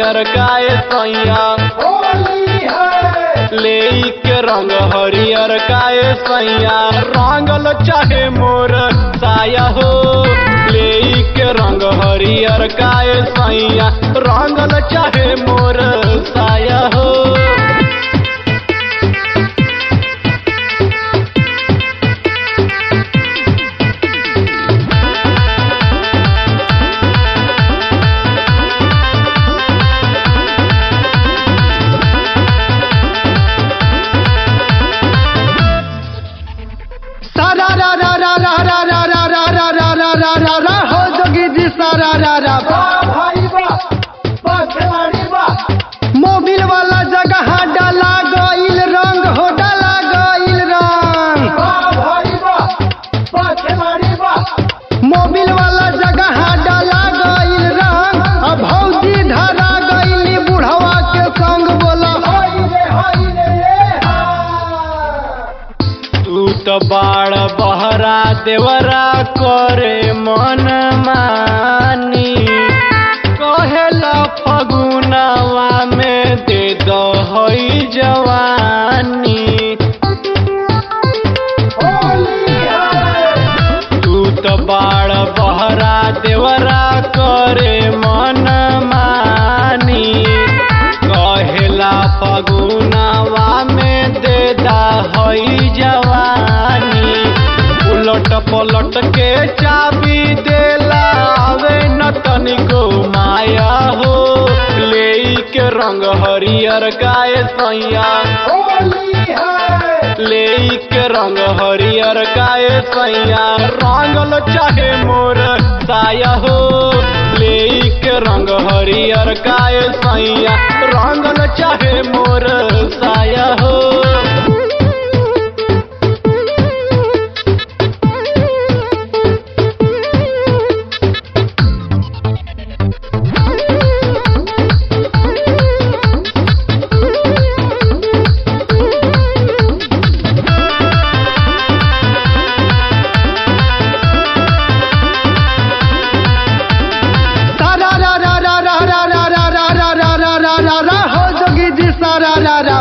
हरियर काय सैया ले के रंग हरियर काय सैया रंगल चाहे मोर साया हो ले के रंग हरियर काय सैया रंगल चाहे मोर साया हो सारा रा रा रा रा रा रा रा रा रा रा रा रा रा रा हो जोगी जी सारा रा रा मोबिल वाला जगह डाला गइल रंग हो डाला गइल रंग मोबिल वाला जगह डाला गइल रंग अब भौजी धरा गइली बुढ़वा के संग बोला तू तो बाड़ बहरा देवरा करे मन मानी कहेला फगुनावा में दे दो हई जवानी तू तो बाड़ बहरा देवरा करे मन मानी कहेला फगुनावा में दे दा हई जवानी उलट पलट के चाबी देला आवे न तनिको माया हो ले के रंग हरियर गाय सैया ले के रंग हरियर गाय सैया रंगल चाहे मोर साया हो ले के रंग हरियर गाय सैया रंगल चाहे मोर साया हो सारा रा रा रा रा रा रा रा रा रा रा रा रा रा रा हो जोगी जी सारा रा रा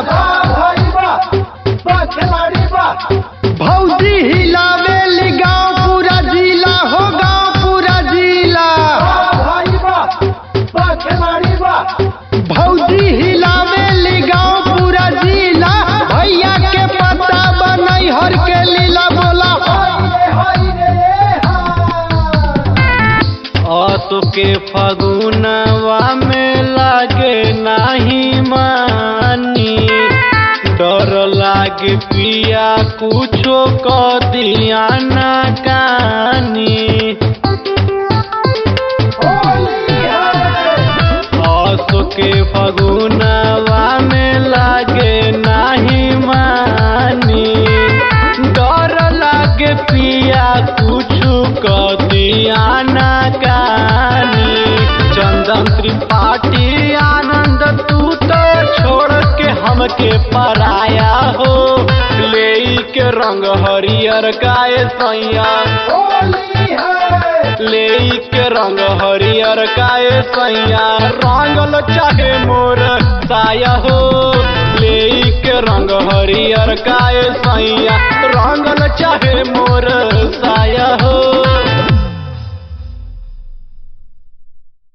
भौजी हिलावेली गाँव पूरा जिला हो गाँव पूरा जिला भौजी हिलावेली गाँव पूरा जिला भैया के पता बनई हर के लीला बोला असो के फगुनवा में लागे नाही मानी डर लागे पिया कुछो क दिया ना कानी असो के फगुनवा में लागे नाही मानी डर लागे पिया कुछु क दिया ना कानी चंदन त्रिपाठी आनंद तू तो छोड़ के हमके पराया हो ले के रंग हरियर गाय सैया ले के रंग हरियर गाय सैया रंगल चाहे मोर साया हो ले के रंग हरियर गाय सैया रंगल चाहे मोर